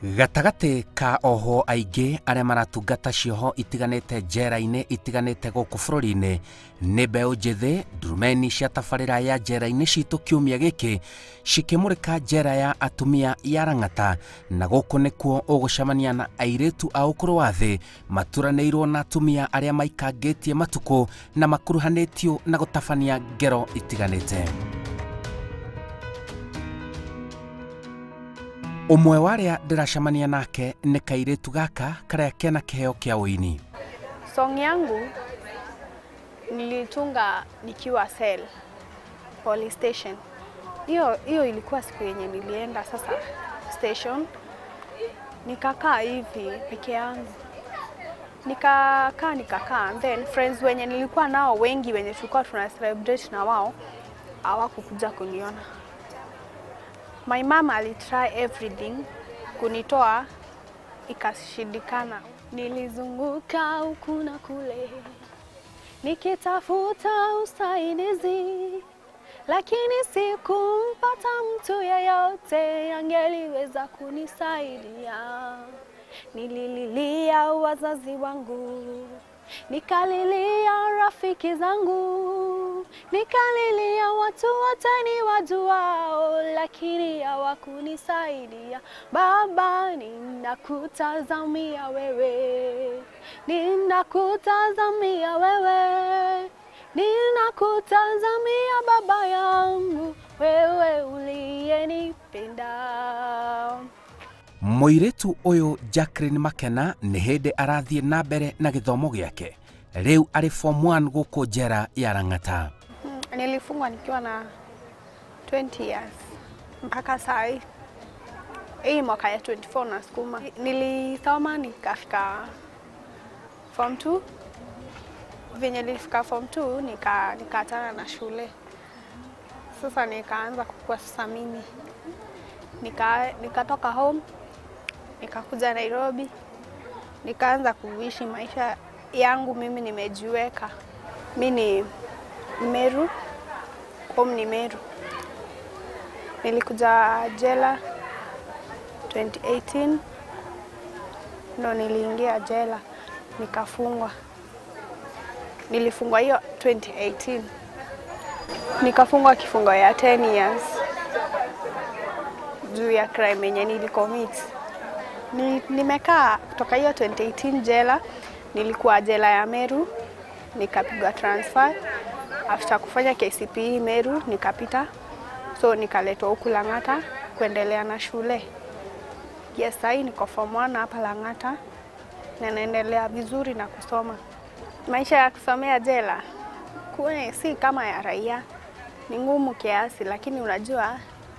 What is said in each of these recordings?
gatagatĩ ka oho aingĩ arĩa maratungata cioho itiganĩte njera-inĩ itiganĩte gũkũ bũrũri-inĩ nĩ mbeũ njĩthĩ ndurumeni cia tabarĩra ya njera-inĩ citũ kiumia gĩkĩ cikĩmũrĩka njera ya atumia ya rang'ata na gũkũ nĩkuo ũgũcemania na airĩtu a ũkũrũ wa thĩ maturanĩirwo na atumia arĩa maikangĩtie matukũ na makuruhanĩtio na gũtabania ngero itiganĩte ũmwe wa arĩa ndĩracemania nake nĩ kairĩtu gaka karĩa kena kĩheo kĩa ũini Song yangu nilitunga nikiwa cell police station. Hiyo hiyo ilikuwa siku yenye nilienda sasa station, nikakaa hivi peke yangu, nikakaa nikakaa, then friends wenye nilikuwa nao wengi wenye tulikuwa tuna celebrate na wao hawakukuja kuniona. My mama alitry everything kunitoa, ikashindikana. Nilizunguka huku na kule nikitafuta usaidizi, lakini sikumpata mtu yeyote angeliweza kunisaidia. Nilililia wazazi wangu, nikalilia rafiki zangu, nikalilia watu wote ni wajuao, lakini hawakunisaidia. Baba, ninakutazamia wewe, ninakutazamia wewe, ninakutazamia baba yangu, wewe uliyenipenda. mũirĩtu ũyũ Jacqueline Makena nĩ hĩndĩ arathiĩ na mbere na gĩthomo gĩake rĩu arĩ form 1 gũkũ njera ya rang'ata Mm, Nilifungwa nikiwa na 20 years mpaka saa hii hii mwaka ya 24 na sukuma. Nilisoma nikafika form 2. Venye nilifika form 2 nika nikaachana na shule. Sasa nikaanza kukua sasa mimi nika nikatoka home nikakuja Nairobi nikaanza kuishi maisha yangu mimi nimejiweka. Mi ni Meru, home ni Meru. Nilikuja jela 2018 ndo niliingia jela nikafungwa. Nilifungwa hiyo 2018 nikafungwa kifungo ya 10 years juu ya crime yenye nilicommit. Ni, nimekaa kutoka hiyo 2018 jela, nilikuwa jela ya Meru, nikapigwa transfer after kufanya KCPE Meru nikapita, so nikaletwa huku Lang'ata kuendelea na shule. Yes, sahii niko form 1 hapa Lang'ata na naendelea vizuri na kusoma. Maisha ya kusomea jela kune si kama ya raia, ni ngumu kiasi, lakini unajua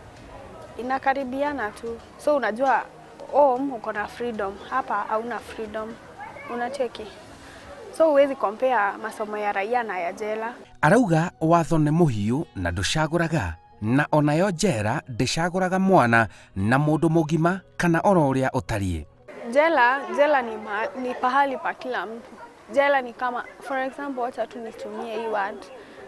inakaribiana tu, so unajua home uko na freedom, hapa hauna freedom, unacheki so huwezi compare masomo ya raia na ya jela. arauga watho nĩ mũhiũ na ndũcagũraga na onayo njera ndĩcagũraga mwana na mũndũ mũgima kana oro ũrĩa ũtariĩ Jela, jela ni, ma, ni pahali pa kila mtu. Jela ni kama for example, wacha tu nitumie hii word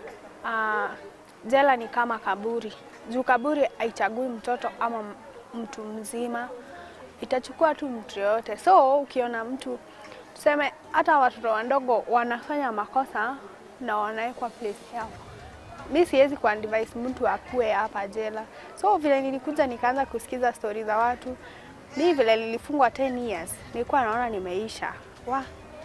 uh, jela ni kama kaburi. Juu kaburi haichagui mtoto ama m- mtu mzima, itachukua tu mtu yoyote. So ukiona mtu tuseme, hata watoto wadogo wanafanya makosa na wanawekwa place yao, mi siwezi kuadvise mtu akue hapa jela. So vile nilikuja nikaanza kusikiza stori za watu, mi vile nilifungwa 10 years nilikuwa naona nimeisha wa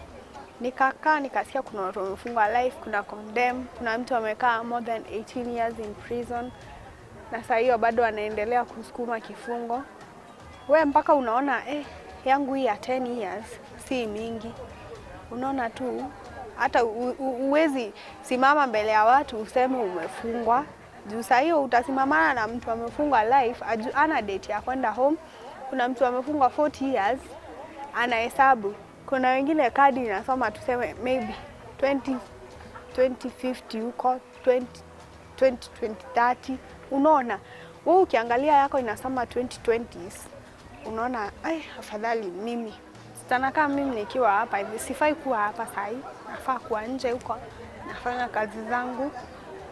nikakaa nikasikia kuna watu wamefungwa life, kuna condemn, kuna mtu amekaa more than 18 years in prison na saa hiyo bado anaendelea kusukuma kifungo. We mpaka unaona eh, yangu hii ya 10 years si mingi, unaona tu hata u- u- uwezi simama mbele ya watu useme umefungwa juu saa hiyo utasimamana na mtu amefungwa life aju, ana date ya kwenda home. Kuna mtu amefungwa 40 years anahesabu. Kuna wengine kadi inasoma tuseme maybe 20 2050 huko 20 20 2030 unaona wewe ukiangalia yako inasoma 2020s unaona ai afadhali mimi sana kama mimi nikiwa hapa hivi sifai kuwa hapa sahi nafaa kuwa nje huko nafanya kazi zangu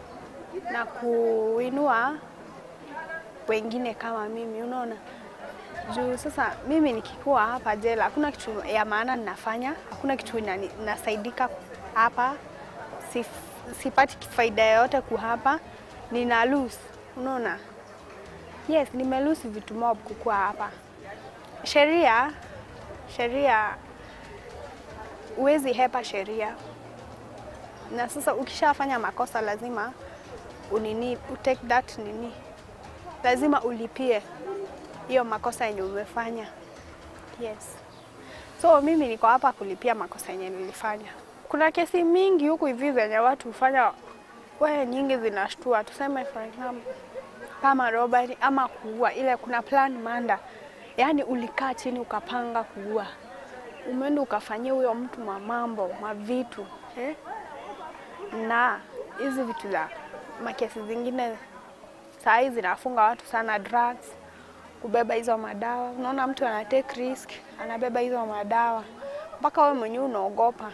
na kuinua wengine kama mimi unaona Juu sasa mimi nikikuwa hapa jela, hakuna kitu ya maana ninafanya, hakuna kitu inani- nasaidika hapa, Sif, sipati faida yoyote kuhapa, nina lose, unaona? Yes, nime lose vitu mob kukuwa hapa. Sheria, sheria, huwezi hepa sheria, na sasa ukishafanya makosa lazima unini, utake that nini, lazima ulipie hiyo makosa yenye umefanya. Yes. So mimi niko hapa kulipia makosa yenye nilifanya. Kuna kesi mingi huku hivi zenye watu hufanya we nyingi zinashtua. Tuseme for example kama robbery ama kuua, ile kuna plan manda, yaani ulikaa chini ukapanga kuua, umeenda ukafanyia huyo mtu mamambo mavitu eh? na hizi vitu za makesi zingine saa hii zinafunga watu sana, drugs, kubeba hizo madawa. Unaona mtu ana take risk, anabeba hizo madawa mpaka wewe mwenyewe unaogopa.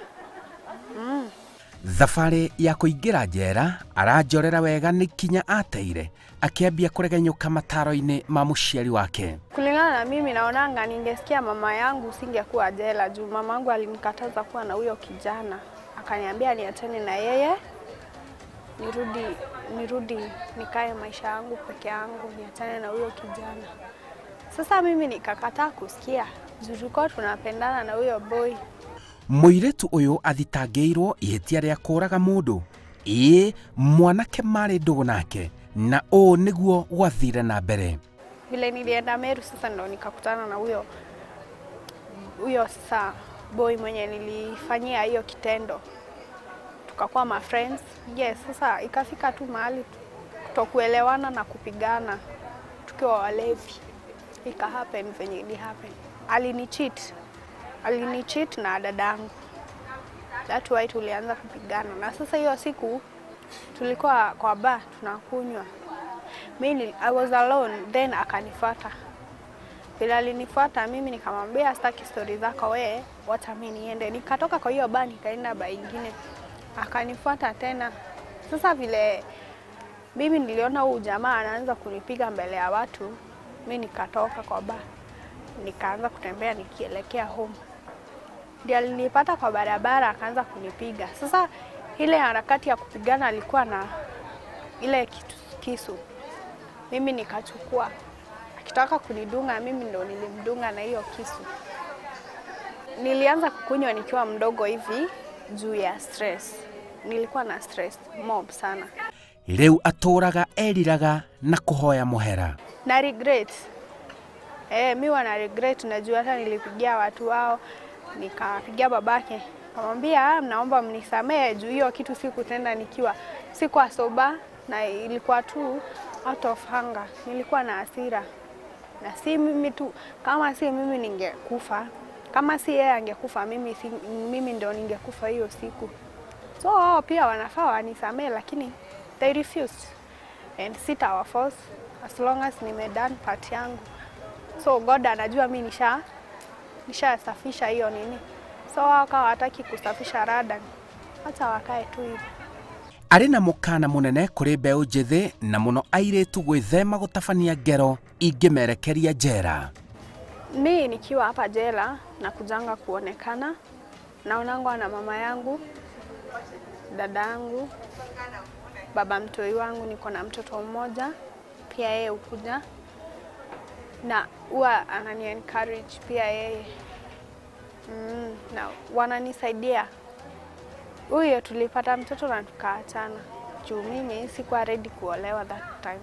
thabarĩ ya kũingĩra njera aranjorera wega nĩ kinya ateire akĩambia kũregenyũka mataro-inĩ ma mũciari wake Kulingana na mimi naonanga, ningesikia mama yangu singekuwa jela, juu mama yangu alinikataza kuwa na huyo kijana, akaniambia niachane na yeye, nirudi nirudi nikae maisha yangu peke yangu, niachane na huyo kijana. Sasa mimi nikakataa kusikia, juu tulikuwa tunapendana na huyo boy. mũirĩtu ũyũ athitangĩirwo ihĩtia rĩa kũũraga mũndũ ĩĩ mwanake marĩ ndũgũ nake na ũũ nĩguo gwathire na mbere Vile nilienda Meru sasa ndo nikakutana na huyo huyo sasa boy mwenye nilifanyia hiyo kitendo, tukakuwa ma friends. Yes, sasa ikafika tu mahali kutokuelewana na kupigana tukiwa walevi, ika happen venye ili happen. Alini cheat, alini cheat na dadangu, that why tulianza kupigana, na sasa hiyo siku tulikuwa kwa bar tunakunywa mimi I was alone then akanifuata. Vile alinifuata mimi nikamwambia sitaki stori zako we, wacha mimi niende. Nikatoka kwa hiyo baa nikaenda baa ingine, akanifuata tena. Sasa vile mimi niliona huyu jamaa anaanza kunipiga mbele ya watu, mi nikatoka kwa baa nikaanza kutembea nikielekea home. Ndio alinipata kwa barabara akaanza kunipiga. Sasa ile harakati ya kupigana alikuwa na ile kitu, kisu mimi nikachukua, akitaka kunidunga mimi ndo nilimdunga na hiyo kisu. Nilianza kukunywa nikiwa mdogo hivi juu ya stress. Nilikuwa na stress mob sana rĩu atũũraga eriraga na kũhoya mũhera na regret. Eh, mi wana regret, najua hata nilipigia watu wao, nikapigia babake kamwambia, "Ah, mnaomba mnisamehe juu hiyo kitu sikutenda nikiwa sikuwa soba na ilikuwa tu out of hunger. Nilikuwa na hasira na si mimi tu, kama si mimi ningekufa, kama si yeye angekufa, mimi, si, mimi ndo ningekufa hiyo siku. So wao pia wanafaa wanisamehe, lakini they refused and sita force as long as nimedone part yangu. So God anajua mi nisha nishasafisha hiyo nini, so wao kawa wataki kusafisha rada, hata wakae tu hivi. arĩ na mũkana mũnene kũrĩ mbeũ njĩthĩ na mũno airĩtu gwĩthema gũtabania ngero ingĩmerekeria njera Mi nikiwa hapa jela na kujanga kuonekana, naonangwa na mama yangu, dada yangu, baba mtoi wangu, niko na mtoto mmoja pia, yeye hukuja na huwa anani encourage pia yeye mm, na wananisaidia. Huyo tulipata mtoto na tukaachana juu mimi sikuwa ready kuolewa that time.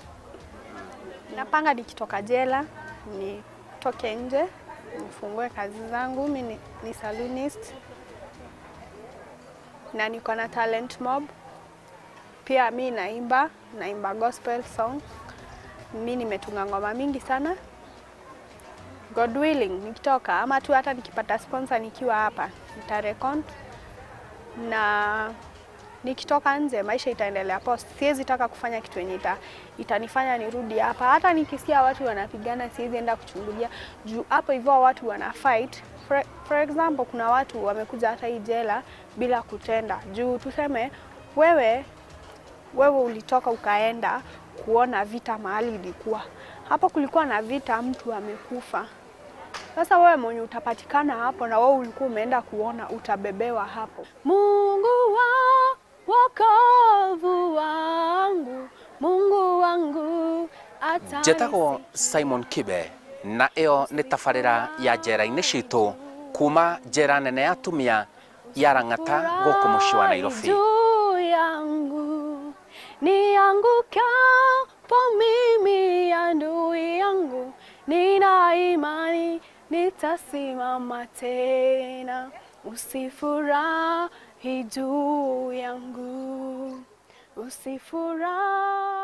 Napanga nikitoka jela nitoke nje nifungue kazi zangu. Mi ni, ni salonist na niko na talent mob pia. Mi naimba naimba gospel song. Mi nimetunga ngoma mingi sana. God willing, nikitoka ama tu hata nikipata sponsor nikiwa hapa nitarekod na nikitoka nje maisha itaendelea poa. Siwezi taka kufanya kitu yenye ita, itanifanya nirudi hapa. Hata nikisikia watu wanapigana, siwezi enda kuchungulia juu hapo hivyo watu wana fight. For, for example, kuna watu wamekuja hata hii jela bila kutenda juu tuseme wewe wewe ulitoka ukaenda kuona vita mahali ilikuwa, hapo kulikuwa na vita, mtu amekufa. Sasa wewe mwenye utapatikana hapo na wewe ulikuwa umeenda kuona, utabebewa hapo. Mungu wa wokovu wangu, Mungu wangu ata njĩtagwo simon kibe na ĩyo nĩ tabarĩra ya njera-inĩ citũ kuma njera nene ya tumia ya rang'ata gũkũ mũciĩ wa nairobi juu yangu niangukapo mimi adui yangu, nina imani nitasimama tena. Usifurahi juu yangu, usifurahi